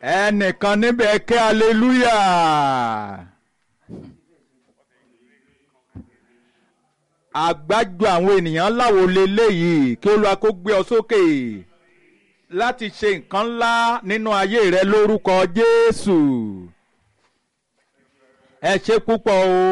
ẹnìkan níbẹ̀ kí aleluya. àgbájọ àwọn ènìyàn láwo leléyìí kí Olúwa kó gbé ọ sókè láti ṣe nǹkan ńlá nínú ayé rẹ lórúkọ Jésù ẹ ṣe púpọ̀ o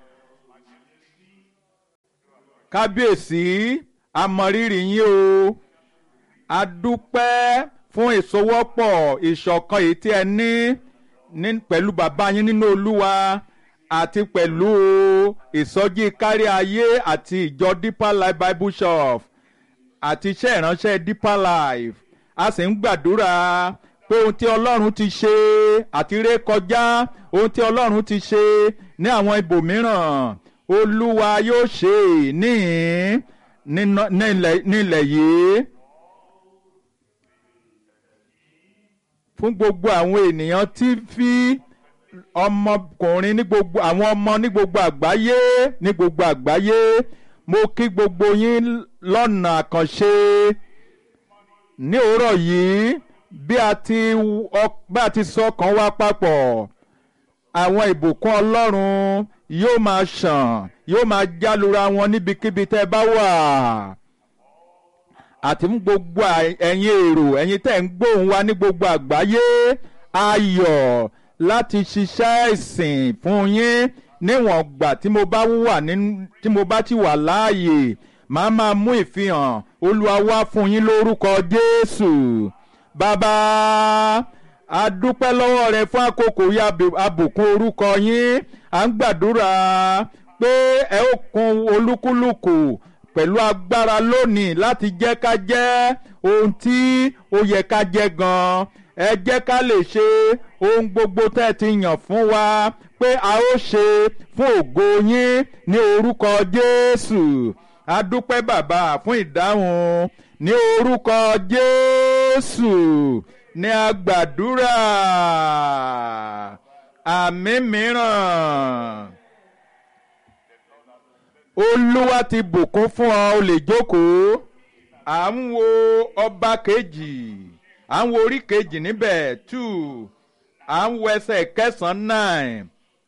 kábíyèsí amọrírì yín o a dúpẹ́ fún ìsowọ́pọ̀ ìṣọ̀kan èyí tí ẹ ní ní pẹ̀lú bàbá yín nínú Olúwa àti pẹ̀lú ìsọjí kárí ayé àti ìjọ Deeper Life Bible Shop àti iṣẹ́ ìránṣẹ́ Deeper Life a sì ń gbàdúrà pé ohun tí Ọlọ́run ti ṣe àti ré kọjá ohun tí Ọlọ́run ti ṣe ní àwọn ibòmíràn Olúwa yóò ṣe níhìn nílẹ̀ yìí. fún gbogbo àwọn ènìyàn tí fi ọmọkùnrin ní gbogbo àwọn ọmọ ní gbogbo àgbáyé ní gbogbo àgbáyé mo kí gbogbo yín lọ́nà àkànṣe ní òwúrọ̀ yìí bí a ti bí a ti sọ ọkàn wa papọ̀ àwọn ìbùkún Ọlọ́run yóò máa ṣàn yóò máa jálura wọn níbikíbi tẹ́ bá wà àti fún gbogbo ẹ̀yin èrò ẹ̀yin tẹ́ ń gbóhùn wa ní gbogbo àgbáyé ayọ̀ láti ṣiṣẹ́ ìsìn fún yín níwọ̀n gbà tí mo bá wà ní tí mo bá ti wà láàyè màá máa mú ìfihàn Olúwa wá fún yín lórúkọ Jésù bàbá a dúpẹ́ lọ́wọ́ rẹ fún àkókò yá abùkún orúkọ yín à ń gbàdúrà pé ẹ ó kún olúkúlùkù pẹ̀lú agbára lónìí láti jẹ́ ká jẹ́ ohun tí ó yẹ ká jẹ́ gan-an ẹ jẹ́ ká lè ṣe ohun gbogbo tẹ́ ẹ ti yàn fún wa pé a ó ṣe fún ògo yín ní orúkọ Jésù a dúpẹ́ bàbá fún ìdáhùn ní orúkọ Jésù ní a gbàdúrà àmín mìíràn olúwa ti bùkún fún ọ o lè jókòó à ń wo ọba kejì à ń wo orí kejì níbẹ̀ two à ń wo ẹsẹ̀ kẹsàn-án nine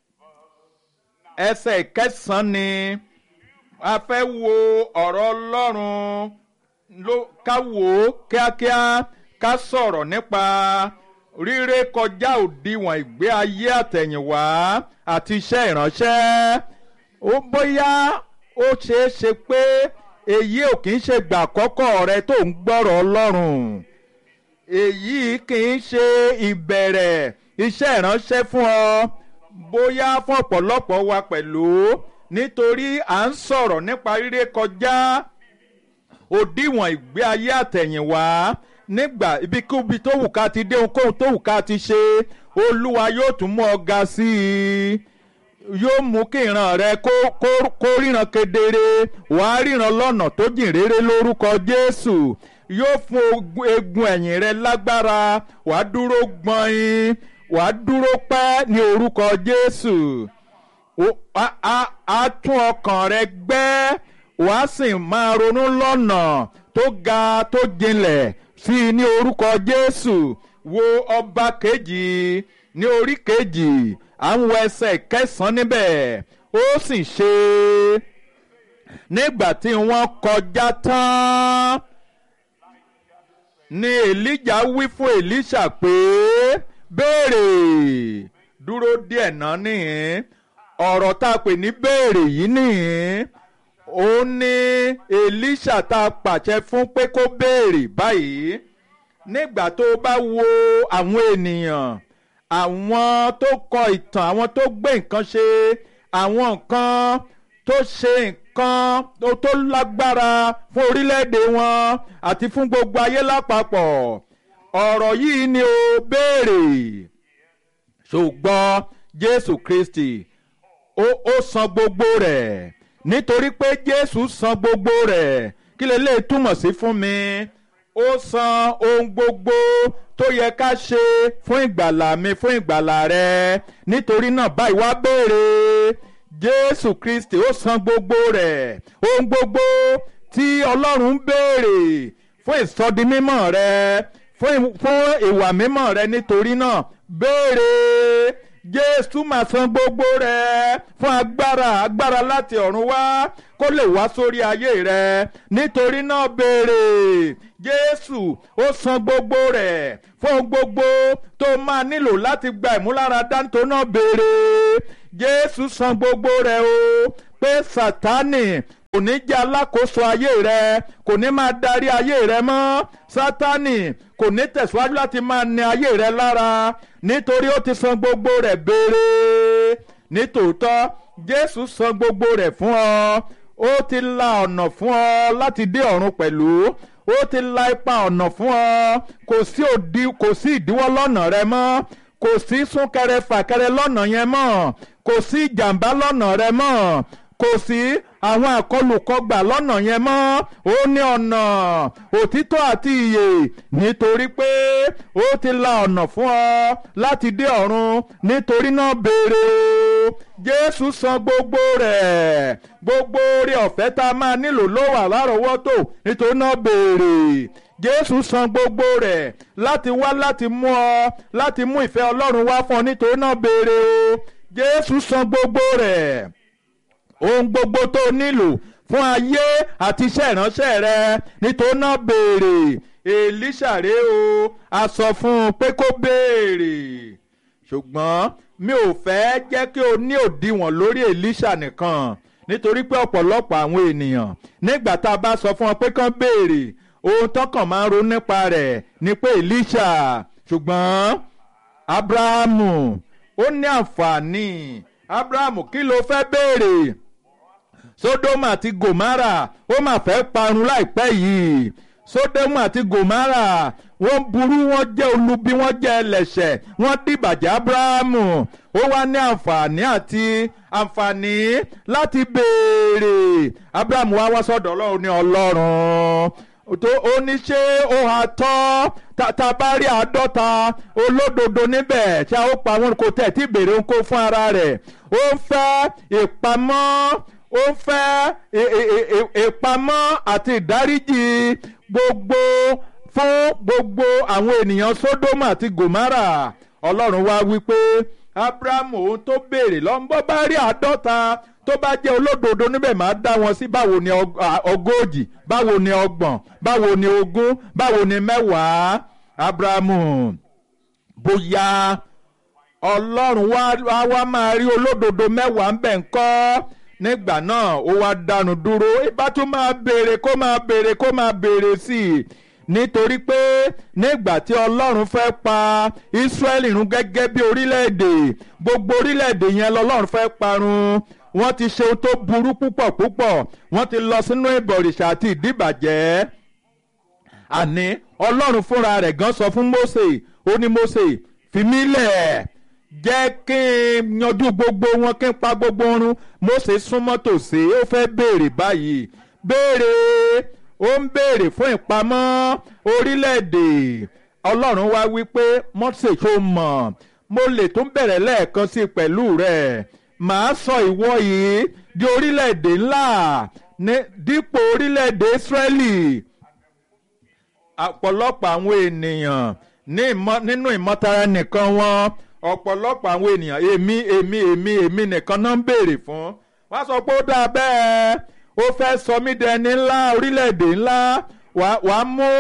ẹsẹ̀ kẹsàn-án ni a fẹ́ wo ọ̀rọ̀ ọlọ́run ló ká wò ó kíákíá ká sọ̀rọ̀ nípa ríré kọjá òdiwọ̀n ìgbé ayé àtẹ̀yìnwá àti iṣẹ́ ìránṣẹ́ ó bóyá ó ṣeé ṣe pé èyí ò kì í ṣe gbà àkọ́kọ́ rẹ tó ń gbọ́rọ̀ ọlọ́run èyí kì í ṣe ìbẹ̀rẹ̀ iṣẹ́ ìránṣẹ́ fún ọ bóyá fún ọ̀pọ̀lọpọ̀ wa pẹ̀lú nítorí à ń sọ̀rọ̀ nípa ríré kọjá òdiwọ̀n ìgbé ayé àtẹ̀yìnwá nígbà ibikíbi tó wù ká ti dé ohunkóhun tó wù ká ti ṣe olúwa yóò tún mú ọ ga sí i yóò mú kí ìran rẹ kó kó kó ríran kedere wàá ríran lọ́nà tó jìn rere lórúkọ Jésù yóò fún egun ẹ̀yìn rẹ lágbára wàá dúró gbọ̀nyin wàá dúró pẹ́ ní orúkọ Jésù á tún ọkàn rẹ gbẹ́ wàá sì máa ronú lọ́nà tó ga tó jinlẹ̀ sí i ní orúkọ Jésù wo ọba kejì ní orí kejì à ń wọ ẹsẹ̀ kẹsàn-án níbẹ̀ ó sì ṣe nígbà tí wọ́n kọjá tán ni Èlíjà wí fún Èlíṣà pé béèrè dúró díẹ̀ náà nìyẹn ọ̀rọ̀ tá a pè ní béèrè yìí nìyẹn ó ní Èlíṣà tá a pàṣẹ fún pé kó béèrè báyìí nígbà tó bá wo àwọn ènìyàn àwọn tó kọ ìtàn àwọn tó gbé nǹkan ṣe àwọn nǹkan tó ṣe nǹkan tó lágbára fún orílẹ̀-èdè wọn àti fún gbogbo ayé lápapọ̀ ọ̀rọ̀ yìí ni ó béèrè ṣùgbọ́n Jésù Kristi ó ó san gbogbo rẹ̀ nítorí pé Jésù san gbogbo rẹ̀ kí lè lè túmọ̀ sí fún mi ó san ohun gbogbo tó yẹ ká ṣe fún ìgbàlà mi fún ìgbàlà rẹ nítorí náà báyìí wá béèrè Jésù Kristi ó san gbogbo rẹ̀ ohun gbogbo tí Ọlọ́run béèrè fún ìsọdimímọ́ rẹ fún ìwà mímọ́ rẹ nítorí náà béèrè jésù máa san gbogbo rẹ fún agbára agbára láti ọ̀run wá kó lè wá sórí ayé rẹ nítorí náà béèrè jésù ó san gbogbo rẹ fún gbogbo tó máa nílò láti gba ìmúláradá nítorí náà béèrè jésù san gbogbo rẹ o pé sátánì kò ní jẹ́ alákòóso ayé rẹ kò ní máa darí ayé rẹ mọ́ sátánì kò ní tẹ̀síwájú láti máa ní ayé rẹ lára nítorí ó ti san gbogbo rẹ̀ béèrè nítòótọ́ jésù san gbogbo rẹ̀ fún ọ ó ti la ọ̀nà fún ọ láti dé ọ̀run pẹ̀lú ó ti la ipa ọ̀nà fún ọ kò sí òdi kò sí ìdíwọ́ lọ́nà rẹ mọ́ kò sí súnkẹrẹ fàkẹrẹ lọ́nà yẹn mọ́ kò sí ìjàmbá lọ́nà rẹ mọ́ kò sí àwọn àkọlùkọgbà lọ́nà yẹn mọ́ ó ní ọ̀nà òtítọ́ àti ìyè nítorí pé ó ti la ọ̀nà fún ọ láti dé ọ̀run nítorí náà béèrè o jésù san gbogbo rẹ̀ gbogbo oore ọ̀fẹ́ tá a máa nílò ló wà lárọ̀ọ́wọ́tò nítorí náà béèrè jésù san gbogbo rẹ̀ láti wá láti mú ọ láti mú ìfẹ́ ọlọ́run wá fún ọ nítorí náà béèrè o jésù san gbogbo rẹ̀ ohun gbogbo tó nílò fún ayé àti iṣẹ́ ìránṣẹ́ rẹ nítorí náà béèrè èlíṣà rè o a sọ fún un pé kó béèrè ṣùgbọ́n mi ò fẹ́ jẹ́ kí o ní òdiwọ̀n lórí èlíṣà nìkan nítorí pé ọ̀pọ̀lọpọ̀ àwọn ènìyàn nígbà tá a bá sọ fún wọn pé kán béèrè ohun tọkàn máa ń ronú nípa rẹ̀ ni pé èlíṣà ṣùgbọ́n abrahamu ó ní àǹfààní abrahamu kí ló fẹ́ béèrè sódómù àti gòmárà ó mà fẹ́ parun láìpẹ́ yìí sódómù àti gòmárà wọ́n burú wọ́n jẹ́ olubi wọ́n jẹ́ ẹlẹ́ṣẹ̀ wọ́n dìbàjẹ́ abrahamu ó wá ní àǹfààní àti àǹfààní láti béèrè abrahamu wá wá sọ́dọ̀ ọlọ́run ní ọlọ́run tó ó ní ṣé ó hà tọ́ tá a bá rí àádọ́ta olódodo níbẹ̀ tí a ó pa wọn kò tẹ̀ tí béèrè ń kó fún ara rẹ̀ ó ń fẹ́ ìpamọ́ ó ń fẹ́ ìpamọ́ àti ìdáríjì gbogbo fún gbogbo àwọn ènìyàn sódómù àti gòmárà ọlọ́run wá wípé abrahamu ohun tó béèrè lọ́nbọ́ bá rí àádọ́ta tó bá jẹ́ olódodo níbẹ̀ máa dá wọn sí báwo ni ogójì báwo ni ọgbọ̀n báwo ni ogún báwo ni mẹ́wàá abrahamu bóyá ọlọ́run wá wá máa rí olódodo mẹ́wàá ń bẹ̀ ń kọ́ nígbà náà ó wá dánu dúró ibà tún máa béèrè kó máa béèrè kó máa béèrè sí i nítorí pé nígbà tí ọlọ́run fẹ́ pa Ísírẹ́lì run gẹ́gẹ́ bí orílẹ̀-èdè gbogbo orílẹ̀-èdè yẹn lọ́lọ́run fẹ́ parun wọ́n ti ṣe ohun tó burú púpọ̀ púpọ̀ wọ́n ti lọ sínú ìbọ̀rìṣà àti ìdíbàjẹ́ àní ọlọ́run fúnra rẹ̀ gan sọ fún Mósè ó ní Mósè fi mí lẹ̀ jẹ́ kí n yanjú gbogbo wọn kí n pa gbogbo ọrùn Mósè súnmọ́ tòsí ó fẹ́ béèrè báyìí béèrè ó ń béèrè fún ìpamọ́ orílẹ̀-èdè ọlọ́run wá wí pé Mósè tó mọ̀ mo lè tún bẹ̀rẹ̀ lẹ́ẹ̀kan sí pẹ̀lú rẹ̀ màá sọ ìwọ yìí di orílẹ̀-èdè ńlá dípò orílẹ̀-èdè Ísírẹ́lì ọ̀pọ̀lọpọ̀ àwọn ènìyàn nínú ìmọ̀tara nìkan wọn ọ̀pọ̀lọpọ̀ àwọn ènìyàn èmi èmi èmi èmi nìkan náà ń béèrè fún wọ́n sọ pé ó dáa bẹ́ẹ̀ ó fẹ́ sọ mí dẹni ńlá orílẹ̀-èdè ńlá wàá mú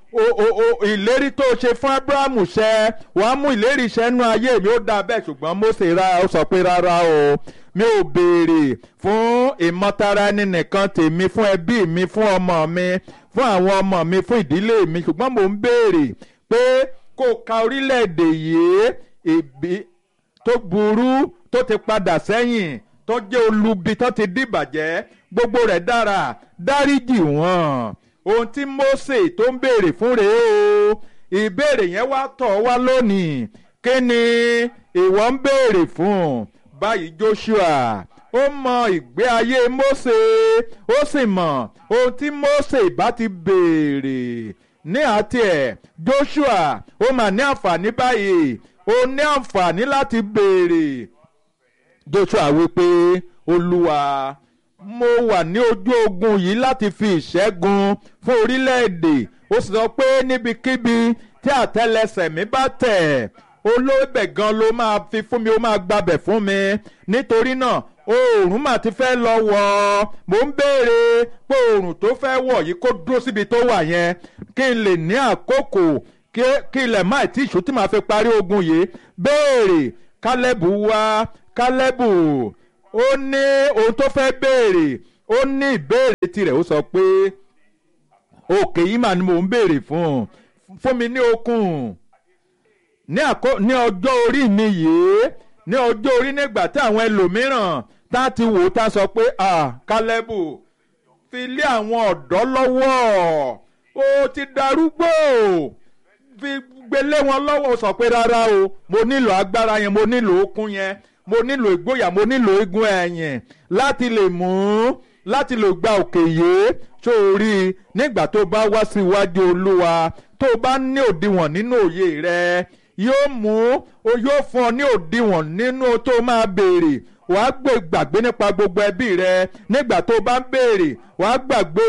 ìlérí tó ṣe fún Abrahamu ṣẹ wàá mú ìlérí iṣẹ́ nú ayé mi ó dáa bẹ́ẹ̀ ṣùgbọ́n Mósè ra ó sọ pé rárá o mi ò béèrè fún ìmọ̀tara ẹni nìkan tèmi fún ẹbí mi fún ọmọ mi fún àwọn ọmọ mi fún ìdílé mi ṣùgbọ́n mò ń béèrè pé kó ka orílẹ̀-èdè yìí ìbí tó burú tó ti padà sẹ́yìn tó jẹ́ olubi tó ti dìbàjẹ́ gbogbo rẹ̀ dára dáríjì wọ́n ohun tí Mósè tó ń béèrè fún rèé o ìbéèrè yẹn wá tọ̀ wá lónìí kí ni ìwọ ń béèrè fún báyìí Joshua ó mọ ìgbé ayé Mósè ó sì mọ ohun tí Mósè bá ti béèrè ní àti ẹ̀ Joshua ó mà ní àǹfààní báyìí ó ní àǹfààní láti béèrè Joshua wípé Olúwa mo wà ní ojú ogun yìí láti fi ìṣẹ́gun fún orílẹ̀-èdè ó sì sọ pé níbikíbi tí àtẹ́lẹsẹ̀ mi bá tẹ̀ olóbẹ̀ gan ló máa fi fún mi ó máa gbabẹ̀ fún mi nítorí náà oòrùn mà ti fẹ́ lọ wọ̀ mò ń béèrè pé oòrùn tó fẹ́ wọ̀ yìí kó dúró síbi tó wà yẹn kí n lè ní àkókò kí ilẹ̀ má tí ìṣó tí màá fi parí ogun yìí béèrè kálẹ́bù wá kálẹ́bù ó ní ohun tó fẹ́ béèrè ó ní ìbéèrè tirẹ̀ ó sọ pé òkè yìí mà ni mò ń béèrè fún fún mi ní okun ní ọjọ́ orí mi yìí ní ọjọ́ orí nígbà tí àwọn ẹlòmíràn tá ti wò ó tá sọ pé kálẹ́bù fi lé àwọn ọ̀dọ́ lọ́wọ́ ó ti darúgbó fi gbélé wọn lọ́wọ́ sọ pé rárá o mo nílò agbára yẹn mo nílò okun yẹn mo nílò ìgboyà mo nílò igun ẹ̀yìn láti lè mú láti lè gba òkè yìí sórí nígbà tó bá wá síwájú olúwa tó bá ní òdiwọ̀n nínú òye rẹ yóò mú o yóò fún ọ ní òdiwọ̀n nínú tó máa béèrè wàá gbé gbàgbé nípa gbogbo ẹbí rẹ nígbà tó bá ń béèrè wàá gbàgbé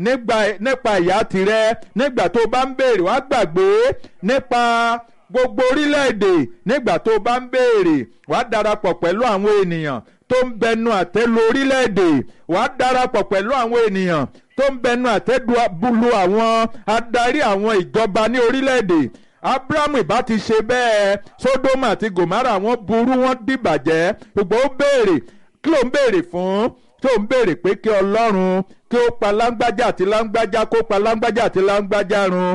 nípa ìyá tirẹ̀ nígbà tó bá ń béèrè wàá gbàgbé nípa gbogbo orílẹ̀-èdè nígbà tó bá ń béèrè wàá darapọ̀ pẹ̀lú àwọn ènìyàn tó ń bẹnu àtẹ́lu orílẹ̀-èdè wàá darapọ̀ pẹ̀lú àwọn ènìyàn tó ń bẹnu àtẹ́lu àwọn adarí àwọn ìjọba ní orílẹ̀-èdè abrahamu ìbá ti ṣe bẹ́ẹ̀ sodoma àti gomara wọn burú wọn dìbàjẹ́ ṣùgbọ́n ó béèrè kí ló ń béèrè fún tó ń béèrè pé kí ọlọ́run kí ó pa láńgbájá àti láńgbájá kó pa láńgbájá àti láńgbájá run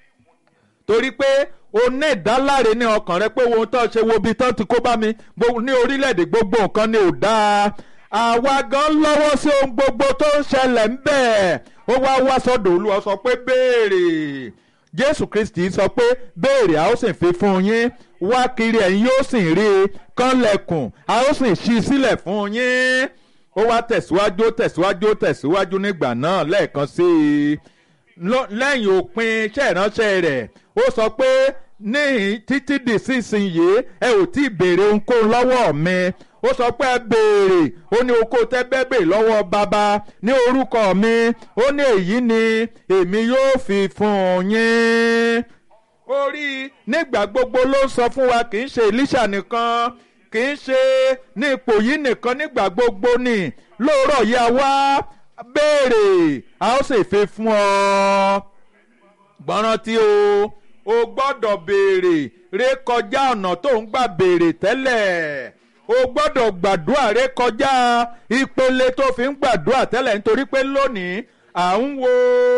torí pé o ní ìdáláre ní ọkàn rẹ pé ohun tó ṣe wo ibi tán ti kó bá mi ní orílẹ̀-èdè gbogbo nǹkan ni ò dáa àwa gan lọ́wọ́ sí ohun gbogbo tó ń ṣẹlẹ̀ ń bẹ̀ ó wá wá sọ́dọ̀ olúwa sọ pé béèrè jésù kristi sọ pé béèrè a ó sì fi fún yín wá kiri ẹ̀yin yóò sì rí i kánlẹ̀kùn a ó sì ṣí sílẹ̀ fún yín ó wá tẹ̀síwájú tẹ̀síwájú tẹ̀síwájú nígbà náà lẹ́ẹ̀kan sí i lẹ́yìn òpin iṣẹ́ ìránṣẹ́ rẹ̀ ó sọ pé níhìn títí di sísìnyí ẹ ò tí ì béèrè ohunkóhun lọ́wọ́ mi ó sọ pé ẹ béèrè ó ní oko tẹ́gbẹ́ béèrè lọ́wọ́ bàbá ní orúkọ mi ó ní èyí ni èmi yóò fi fún yín. orí nígbà gbogbo ló ń sọ fún wa kì í ṣe Èlíṣà nìkan kì í ṣe ní ipò yìí nìkan nígbà gbogbo ni lóòrọ̀ yá wá béèrè a ó sì fi fún ọ. gbọ́ràn tí o o gbọ́dọ̀ béèrè rékọjá ọ̀nà tó ń gbà béèrè tẹ́lẹ̀ o gbọ́dọ̀ gbàdúrà rékọjá ìpele tó fi ń gbàdúrà tẹ́lẹ̀ nítorí pé lónìí à ń wo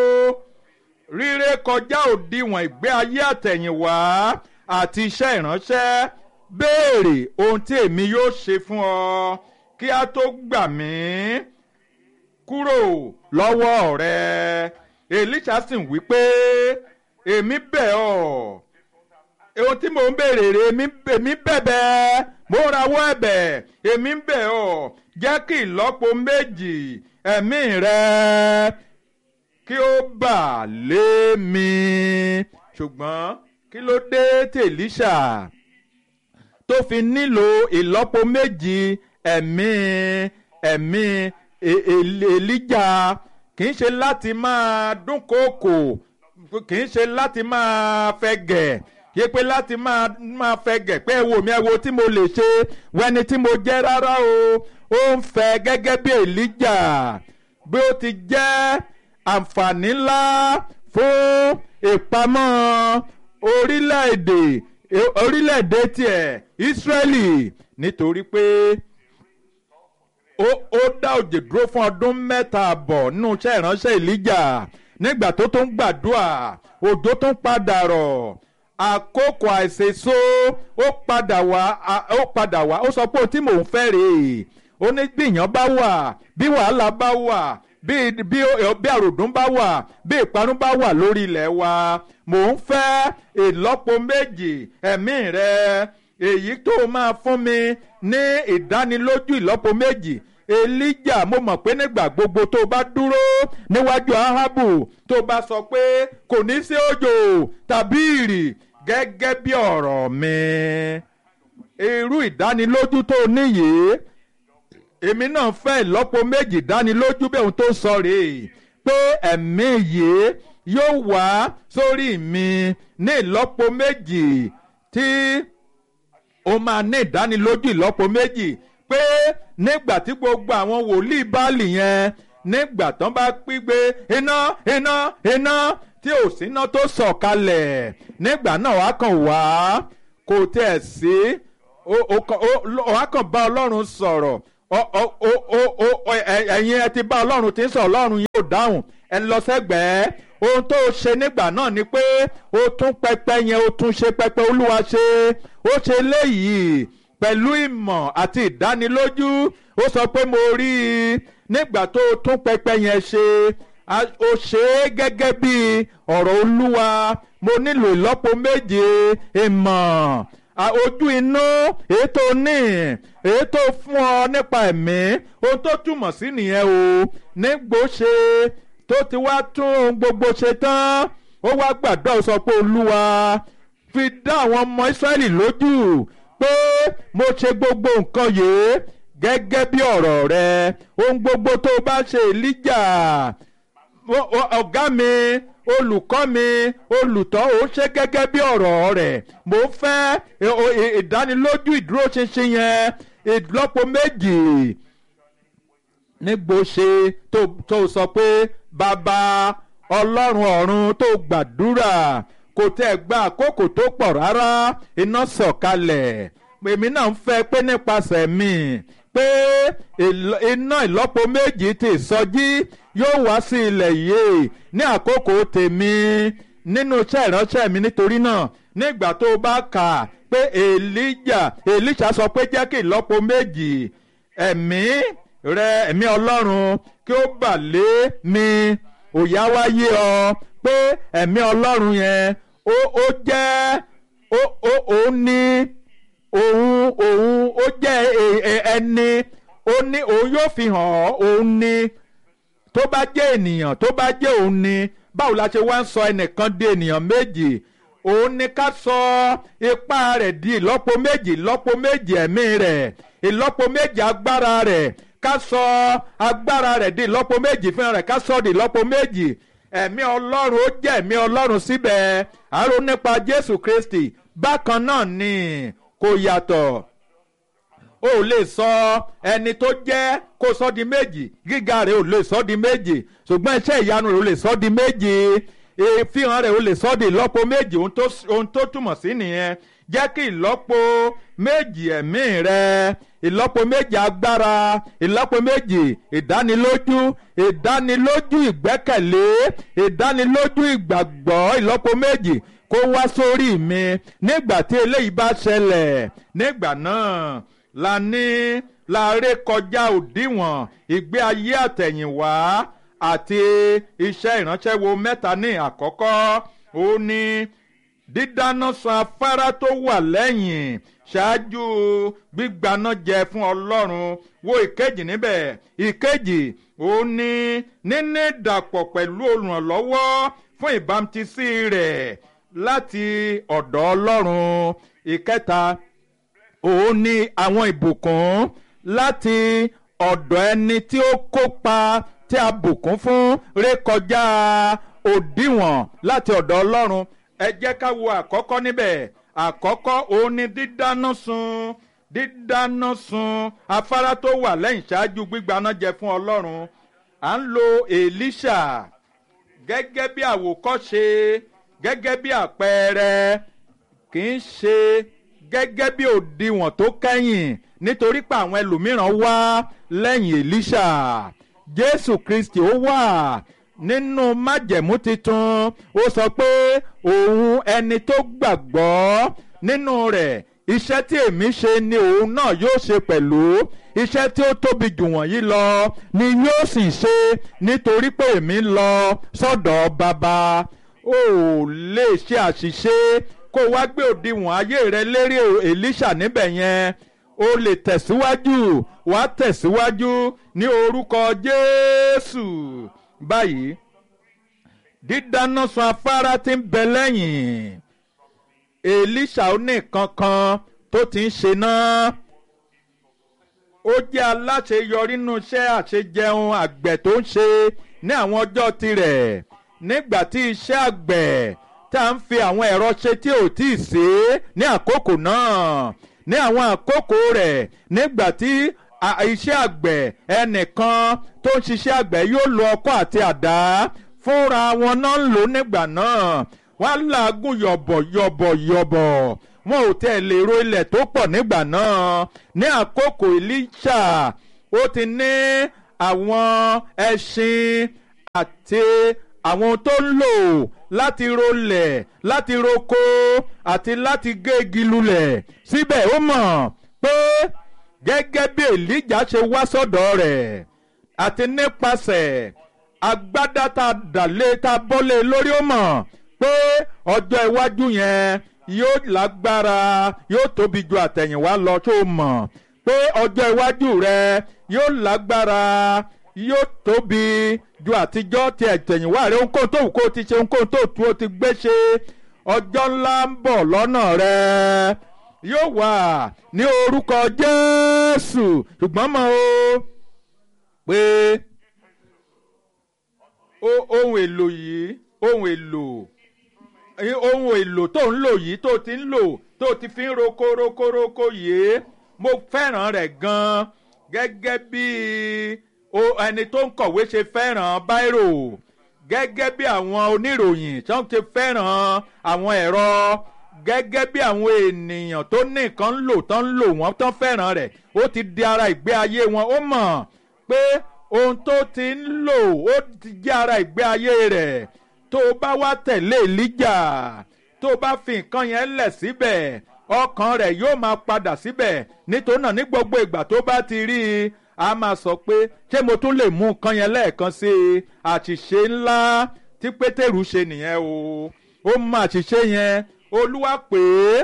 ríré kọjá òdiwọ̀n ìgbé ayé àtẹ̀yìnwá àti iṣẹ́ ìránṣẹ́ béèrè ohun tí èmi yóò ṣe fún ọ kí a tó gbà mí kúrò lọ́wọ́ rẹ Èlíṣà sì ń wí pé èmi bẹ̀ ọ́ ohun tí mò ń béèrè rè èmi bẹ̀bẹ̀ mo rawọ́ ẹ̀bẹ̀ èmi ń bẹ̀ ọ́ jẹ́ kí ìlọ́po méjì ẹ̀mí rẹ kí ó bà lé mi ṣùgbọ́n kí ló dé tí Èlíṣà tó fi nílò ìlọ́po méjì ẹ̀mí ẹ̀mí Èlíjà kì í ṣe láti máa dúnkòokò kì í ṣe láti máa fẹ̀gẹ̀ yé pé láti máa máa fẹ̀gẹ̀ pé ẹ wò mí ẹ wo tí mo lè ṣe wẹni tí mo jẹ́ rárá o ó ń fẹ́ gẹ́gẹ́ bí Èlíjà bí ó ti jẹ́ àǹfààní ńlá fún ìpamọ́ orílẹ̀-èdè orílẹ̀-èdè tiẹ̀ Ísírẹ́lì nítorí pé ó ó dá òjò dúró fún ọdún mẹ́ta àbọ̀ nínú iṣẹ́ ìránṣẹ́ Èlíjà nígbà tó tún gbàdúrà òjò tún padà rọ̀ àkókò àìsèso ó padà wá ó padà wá ó sọ pé ohun tí mò ń fẹ́ rèé ó ní bí ìyàn bá wà bí wàhálà bá wà bí bí bí àròdún bá wà bí ìparun bá wà lórí ilẹ̀ wa mò ń fẹ́ ìlọ́po méjì ẹ̀mí rẹ èyí tó máa fún mi ní ìdánilójú ìlọ́po méjì Èlíjà mo mọ̀ pé nígbà gbogbo tó bá dúró níwájú Áhábù tó bá sọ pé kò ní sí òjò tàbí ìrì gẹ́gẹ́ bí ọ̀rọ̀ mi irú ìdánilójú tó níyì èmi náà fẹ́ ìlọ́po méjì dánilójú bí ohun tó sọ rèé pé ẹ̀mí yìí yóò wá sórí mi ní ìlọ́po méjì tí ó máa ní ìdánilójú ìlọ́po méjì pé nígbà tí gbogbo àwọn wòlíì báàlì yẹn nígbà tán bá pígbé iná iná iná tí ò síná tó sọ̀kalẹ̀ nígbà náà wàá kàn wá kò tẹ̀ sí wàá kàn bá ọlọ́run sọ̀rọ̀ ẹ̀yin ẹ ti bá ọlọ́run tí ń sọ ọlọ́run yóò dáhùn ẹ lọ sẹ́gbẹ̀ẹ́ ohun tó ṣe nígbà náà ni pé ó tún pẹpẹ yẹn ó tún ṣe pẹpẹ olúwa ṣe ó ṣe léyìí pẹ̀lú ìmọ̀ àti ìdánilójú ó sọ pé mo rí i nígbà tó tún pẹpẹ yẹn ṣe ó ṣe é gẹ́gẹ́ bí ọ̀rọ̀ olúwa mo nílò ìlọ́po méje ìmọ̀ ojú inú èyí tó ní èyí tó fún ọ nípa ẹ̀mí ohun tó túmọ̀ sí nìyẹn o nígbò ṣe tó ti wá tún ohun gbogbo ṣe tán ó wá gbàdúrà ó sọ pé olúwa fi dá àwọn ọmọ ìsírẹ́lì lójú pé mo ṣe gbogbo nǹkan yìí gẹ́gẹ́ bí ọ̀rọ̀ rẹ ohun gbogbo tó bá ṣe èlíjà ọ̀gá mi olùkọ́ mi olùtọ́ ò ṣe gẹ́gẹ́ bí ọ̀rọ̀ rẹ̀ mo fẹ́ ìdánilójú ìdúróṣinṣin yẹn ìlọ́po méjì nígbò ṣe tó sọ pé bàbá ọlọ́run ọ̀run tó gbàdúrà kò tẹ́ gba àkókò tó pọ̀ rárá iná sọ̀kalẹ̀ èmi náà ń fẹ́ pé nípasẹ̀ mi pé iná ìlọ́po méjì ti ìsọjí yóò wá sí ilẹ̀ yìí ní àkókò tèmi nínú iṣẹ́ ìránṣẹ́ mi nítorí náà nígbà tó bá kà pé èlíjà èlíṣà sọ pé jẹ́ kí ìlọ́po méjì ẹ̀mí rẹ ẹ̀mí ọlọ́run kí ó bà lé mi òyà wáyé ọ pé ẹ̀mí ọlọ́run yẹn ó ó jẹ́ ó ó òun ní òun òun ó jẹ́ ẹni ó ní òun yóò fi hàn ọ́ òun ní tó bá jẹ́ ènìyàn tó bá jẹ́ òun ní báwo la ṣe wá ń sọ ẹnìkan di ènìyàn méjì òun ní ká sọ ipá rẹ̀ di ìlọ́po méjì ìlọ́po méjì ẹ̀mí rẹ̀ ìlọ́po méjì agbára rẹ̀ ká sọ agbára rẹ̀ di ìlọ́po méjì fún rẹ̀ ká sọ di ìlọ́po méjì ẹ̀mí ọlọ́run ó jẹ́ ẹ̀mí ọlọ́run síbẹ̀ àrò nípa jésù kristi bákan náà ni kò yàtọ̀ o ò lè sọ ẹni tó jẹ́ kó sọ di méjì gíga rẹ̀ ò lè sọ di méjì ṣùgbọ́n iṣẹ́ ìyanu rẹ̀ ò lè sọ di méjì ìfihàn rẹ̀ ò lè sọ di ìlọ́po méjì ohun tó túmọ̀ sí nìyẹn jẹ́ kí ìlọ́po méjì ẹ̀mí rẹ̀ ìlọ́po méjì agbára ìlọ́po méjì ìdánilójú ìdánilójú ìgbẹ́kẹ̀lé ìdánilójú ìgbàgbọ́ ìlọ́po méjì kó wá sórí mi nígbà tí eléyìí bá ṣẹlẹ̀ nígbà náà la ní la ré kọjá òdiwọ̀n ìgbé ayé àtẹ̀yìnwá àti iṣẹ́ ìránṣẹ́ wo mẹ́ta ní àkọ́kọ́ ó ní dídáná sun afárá tó wà lẹ́yìn ṣáájú gbígbaná jẹ fún ọlọ́run wo ìkejì níbẹ̀ ìkejì ó ní níní ìdàpọ̀ pẹ̀lú olùrànlọ́wọ́ fún ìbámutísí rẹ̀ láti ọ̀dọ̀ ọlọ́run ìkẹta òun ni àwọn ìbùkún láti ọ̀dọ̀ ẹni tí ó kópa tí a bùkún fún rékọjá òdiwọ̀n láti ọ̀dọ̀ ọlọ́run ẹ jẹ́ ká wo àkọ́kọ́ níbẹ̀ àkọ́kọ́ òun ni dídáná sun dídáná sun afárá tó wà lẹ́yìn ṣáájú gbígbaná jẹ fún ọlọ́run à ń lo èlíṣà gẹ́gẹ́ bí àwòkọ́ṣe gẹ́gẹ́ bí àpẹẹrẹ kì í ṣe gẹ́gẹ́ bí òdiwọ̀n tó kẹ́yìn nítorí pé àwọn ẹlòmíràn wá lẹ́yìn èlíṣà jésù kristi ó wà nínú májẹ̀mú titun ó sọ pé òun ẹni tó gbàgbọ́ nínú rẹ̀ iṣẹ́ tí èmi ṣe ni òun náà yóò ṣe pẹ̀lú iṣẹ́ tí ó tóbi jù wọ̀nyí lọ ni yóò sì ṣe nítorí pé èmi ń lọ sọ́dọ̀ bàbá ó lè ṣe àṣìṣe kó wá gbé òdiwọ̀n ayé rẹ lérí èlíṣà níbẹ̀ yẹn o lè tẹ̀síwájú wàá tẹ̀síwájú ní orúkọ jésù báyìí dídáná sun afárá tí ń bẹ lẹ́yìn èlíṣà ó ní kankan tó ti ń ṣe náà ó jẹ́ aláṣeyọrí nínú iṣẹ́ àṣejẹun àgbẹ̀ tó ń ṣe ní àwọn ọjọ́ tirẹ̀ nígbà tí iṣẹ́ àgbẹ̀ tá à ń fi àwọn ẹ̀rọ ṣe tí ò tí ì ṣe é ní àkókò náà ní àwọn àkókò rẹ̀ nígbà tí iṣẹ́ àgbẹ̀ ẹnìkan tó ń ṣiṣẹ́ àgbẹ̀ yóò lo ọkọ́ àti àdá fúnra wọn náà ń lò nígbà náà wọ́n á làágùn yọ̀bọ̀ yọ̀bọ̀ yọ̀bọ̀ wọn ò tẹ̀ lè ro ilẹ̀ tó pọ̀ nígbà náà ní àkókò Èlíṣà ó ti ní àwọn ẹṣin àti àwọn tó ń lò láti rolẹ̀ láti roko àti láti gé igi lulẹ̀ síbẹ̀ ó mọ̀ pé gẹ́gẹ́ bí Èlíjà ṣe wá sọ́dọ̀ rẹ̀ àti nípasẹ̀ agbádá tá a dàlé tá a bọ́lé lórí ó mọ̀ pé ọjọ́ iwájú yẹn yóò lágbára yóò tóbi ju àtẹ̀yìnwá lọ tó mọ̀ pé ọjọ́ iwájú rẹ yóò lágbára yóò tóbi ju àtijọ́ ti àtẹ̀yìnwá rẹ ohunkóhun tó wù kó o ti ṣe ohunkóhun tó tu o ti gbé ṣe ọjọ́ ńlá ń bọ̀ lọ́nà rẹ yóò wà ní orúkọ Jésù ṣùgbọ́n mọ̀ o pé ohun èlò yìí ohun èlò ohun èlò tó ń lò yìí tó ti ń lò tó ti fi ń roko roko roko yìí mo fẹ́ràn rẹ̀ gan-an gẹ́gẹ́ bí ẹni tó ń kọ̀wé ṣe fẹ́ràn báírò gẹ́gẹ́ bí àwọn oníròyìn tó ń ṣe fẹ́ràn àwọn ẹ̀rọ gẹ́gẹ́ bí àwọn ènìyàn tó ní nǹkan ń lò tó ń lò wọ́n tó fẹ́ràn rẹ̀ ó ti di ara ìgbé ayé wọn ó mọ̀ pé ohun tó ti ń lò ó ti jẹ́ ara ìgbé ayé rẹ̀ tó o bá wá tẹ̀lé Èlíjà tó o bá fi nǹkan yẹn lẹ̀ síbẹ̀ ọkàn rẹ̀ yóò máa padà síbẹ̀ nítorí náà ní gbogbo ìgbà tó bá ti rí i a máa sọ pé ṣé mo tún lè mú nǹkan yẹn lẹ́ẹ̀kan sí i àṣìṣe ńlá tí Pétérù ṣe nìyẹn o ó mọ àṣìṣe yẹn Olúwa pé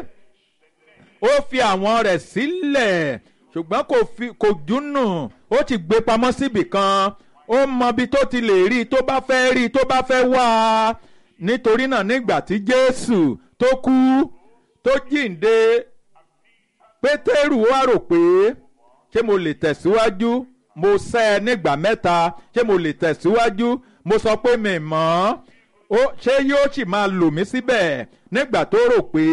ó fi àwọn rẹ̀ sílẹ̀ ṣùgbọ́n kò fi kò dúnnù ó ti gbé pamọ́ síbì kan ó mọ ibi tó ti lè rí i tó bá fẹ́ rí i tó bá fẹ́ wá a nítorí náà nígbà tí Jésù tó kú tó jíǹde Pétérù wá rò pé ṣé mo lè tẹ̀síwájú mo sẹ́ ẹ nígbà mẹ́ta ṣé mo lè tẹ̀síwájú mo sọ pé mi mọ̀ ọ́ ṣé yóò sì máa lò mí síbẹ̀ nígbà tó rò pé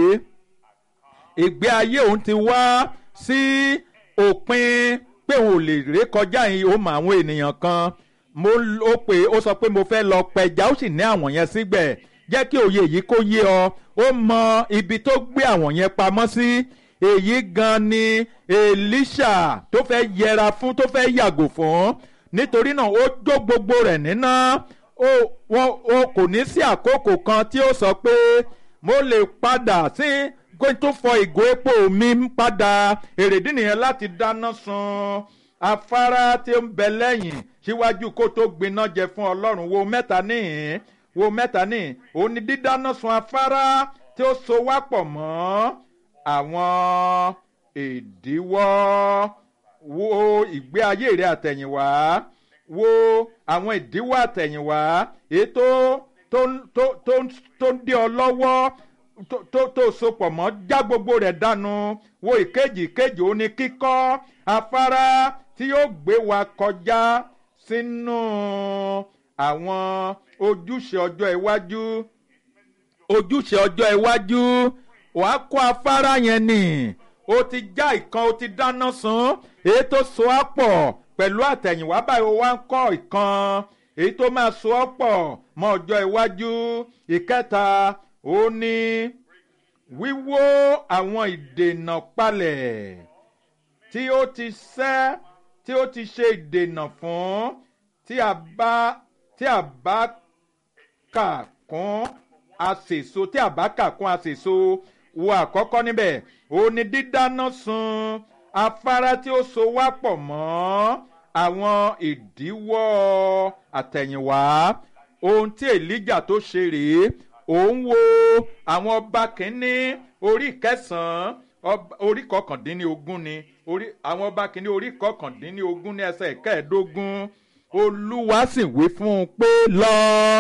ìgbé ayé òun ti wá sí òpin pé òun ò lè ré kọjá yìí ó mọ àwọn ènìyàn kan mo ó pé ó sọ pé mo fẹ́ lọ pẹja ó sì ní àwọn yẹn sígbẹ̀ jẹ́ kí òye yìí kó yé ọ ó mọ ibi tó gbé àwọn yẹn pamọ́ sí èyí gan ni Èlíṣà tó fẹ́ yẹra fún tó fẹ́ yàgò fún nítorí náà ó jó gbogbo rẹ̀ níná ó wọn ó kò ní sí àkókò kan tí ó sọ pé mo lè padà sí kó tó fọ ìgò epo mi padà èrèdí nìyẹn láti dáná sun afárá tí ó ń bẹ lẹ́yìn síwájú kó tó gbiná jẹ fún Ọlọ́run wo mẹ́ta níhìn wo mẹ́ta níhìn òun ni dídáná sun afárá tí ó so wá pọ̀ mọ́ àwọn ìdíwọ́ wo ìgbé ayé rẹ àtẹ̀yìnwá wo àwọn ìdíwọ́ àtẹ̀yìnwá ètò tó tó tó tó ń dé ọ lọ́wọ́ tó tó sopọ̀ mọ́ já gbogbo rẹ̀ dànù wo ìkejì ìkejì ó ní kíkọ́ afárá tí yóò gbé wa kọjá sínú àwọn ojúṣe ọjọ́ iwájú ojúṣe ọjọ́ iwájú wàá kó afárá yẹn nì ó ti já ìkan ó ti dáná sun èyí tó so á pọ̀ pẹ̀lú àtẹ̀yìnwá báyìí ó wá ń kọ́ ìkan èyí tó máa so ọ́ pọ̀ mọ́ ọjọ́ iwájú ìkẹta ó ní wíwó àwọn ìdènà palẹ̀ tí ó ti ṣẹ́ tí ó ti ṣe ìdènà fún tí a bá tí a bá kà kún àsèso tí a bá kà kún àsèso wo àkọ́kọ́ níbẹ̀ ó ní dídáná sun afárá tí ó so wá pọ̀ mọ́ àwọn ìdíwọ́ àtẹ̀yìnwá ohun tí èlíjà tó ṣe rèé òun wo àwọn ọba kínní orí kẹsàn-án orí kọkàndínlógún ni orí àwọn ọba kínní orí kọkàndínlógún ní ẹsẹ̀ kẹẹ̀ẹ́dógún olúwa sì wí fún un pé lọ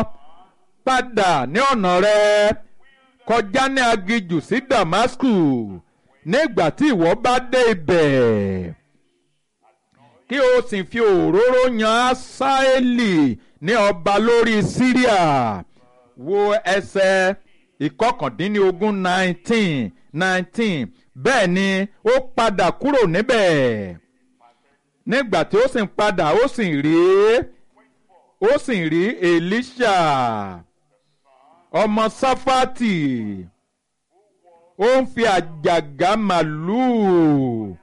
padà ní ọ̀nà rẹ kọjá ní aginjù sí damasku nígbà tí ìwọ bá dé ibẹ̀ kí o sì fi òróró yan asaeli ní ọba lórí syria wo ẹsẹ̀ ìkọkàndínlógún nineteen nineteen bẹ́ẹ̀ ni ó padà kúrò níbẹ̀ nígbà tí ó sì ń padà ó sì rí ó sì rí Èlíṣà ọmọ Sáfátì ó ń fi àjàgà màlúù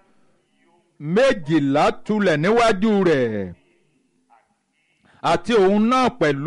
méjìlá tulẹ̀ níwájú rẹ̀ àti òun náà pẹ̀lú.